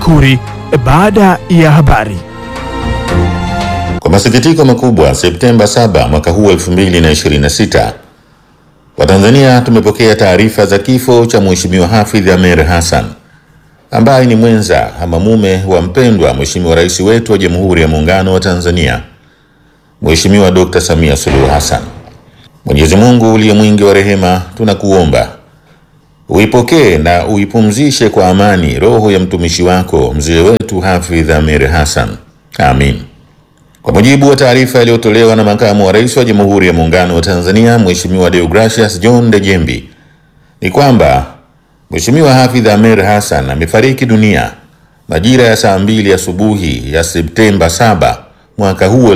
Makuri baada ya habari. Kwa masikitiko makubwa, Septemba 7 mwaka huu 2026, Watanzania tumepokea taarifa za kifo cha Mheshimiwa Hafidh Ameir Hassan ambaye ni mwenza ama mume wa mpendwa Mheshimiwa Rais wetu wa Jamhuri ya Muungano wa Tanzania, Mheshimiwa Dr. Samia Suluhu Hassan. Mwenyezi Mungu uliye mwingi wa rehema, tunakuomba uipokee na uipumzishe kwa amani roho ya mtumishi wako mzee wetu Hafidh Ameir Hassan. Amin. Kwa mujibu wa taarifa iliyotolewa na makamu wa rais wa Jamhuri ya Muungano wa Tanzania Mheshimiwa Deogracius John Dejembi ni kwamba Mheshimiwa Hafidh Ameir Hassan amefariki dunia majira ya saa mbili asubuhi ya Septemba 7 mwaka huu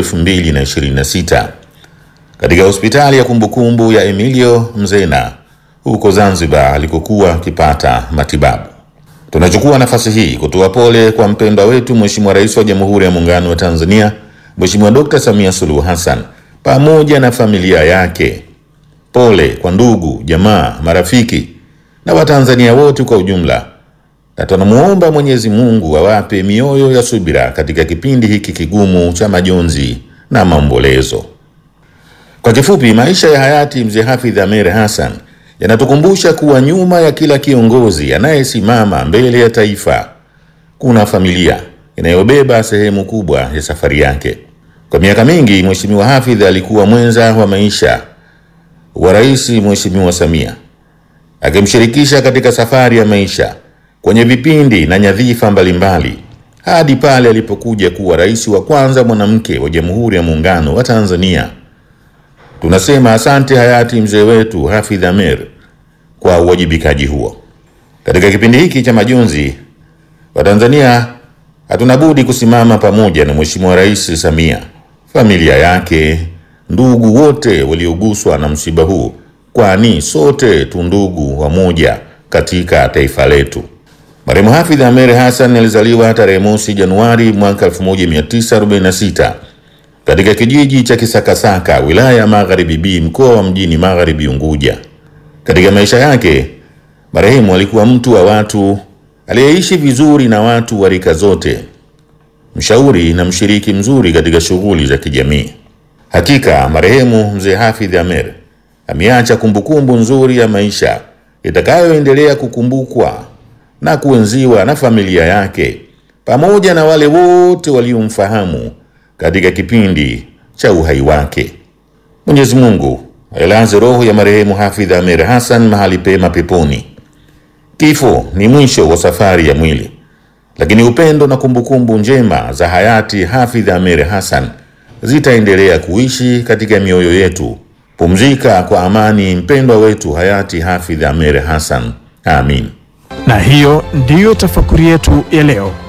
2026 katika hospitali ya kumbukumbu ya Emilio Mzena huko Zanzibar alikokuwa akipata matibabu. Tunachukua nafasi hii kutoa pole kwa mpendwa wetu Mheshimiwa Rais wa Jamhuri ya Muungano wa Tanzania Mheshimiwa Dr. Samia Suluhu Hassan pamoja na familia yake. Pole kwa ndugu, jamaa, marafiki na Watanzania wote kwa ujumla, na tunamuomba Mwenyezi Mungu awape mioyo ya subira katika kipindi hiki kigumu cha majonzi na maombolezo. Kwa kifupi, maisha ya hayati mzee Hafidh Ameir Hassan yanatukumbusha kuwa nyuma ya kila kiongozi anayesimama mbele ya taifa kuna familia inayobeba sehemu kubwa ya safari yake. Kwa miaka mingi, Mheshimiwa Hafidh alikuwa mwenza wa maisha wa Rais Mheshimiwa Samia, akimshirikisha katika safari ya maisha kwenye vipindi na nyadhifa mbalimbali hadi pale alipokuja kuwa rais wa kwanza mwanamke wa Jamhuri ya Muungano wa Tanzania. Tunasema asante hayati mzee wetu Hafidh Ameir kwa uwajibikaji huo. Katika kipindi hiki cha majonzi, Watanzania hatuna budi kusimama pamoja na Mheshimiwa Rais Samia, familia yake, ndugu wote walioguswa na msiba huu, kwani sote tu ndugu wamoja katika taifa letu. Marehemu Hafidh Ameir Hassan alizaliwa tarehe mosi Januari mwaka 1946 katika kijiji cha Kisakasaka, wilaya ya Magharibi B, mkoa wa Mjini Magharibi Unguja. Katika maisha yake, marehemu alikuwa mtu wa watu aliyeishi vizuri na watu wa rika zote, mshauri na mshiriki mzuri katika shughuli za kijamii. Hakika marehemu mzee Hafidh Ameir ameacha kumbukumbu nzuri ya maisha itakayoendelea kukumbukwa na kuenziwa na familia yake pamoja na wale wote waliomfahamu katika kipindi cha uhai wake. Mwenyezi Mungu ailaze roho ya marehemu Hafidh Ameir Hassan mahali pema peponi. Kifo ni mwisho wa safari ya mwili, lakini upendo na kumbukumbu njema za hayati Hafidh Ameir Hassan zitaendelea kuishi katika mioyo yetu. Pumzika kwa amani, mpendwa wetu hayati Hafidh Ameir Hassan. Amin. Na hiyo ndiyo tafakuri yetu ya leo.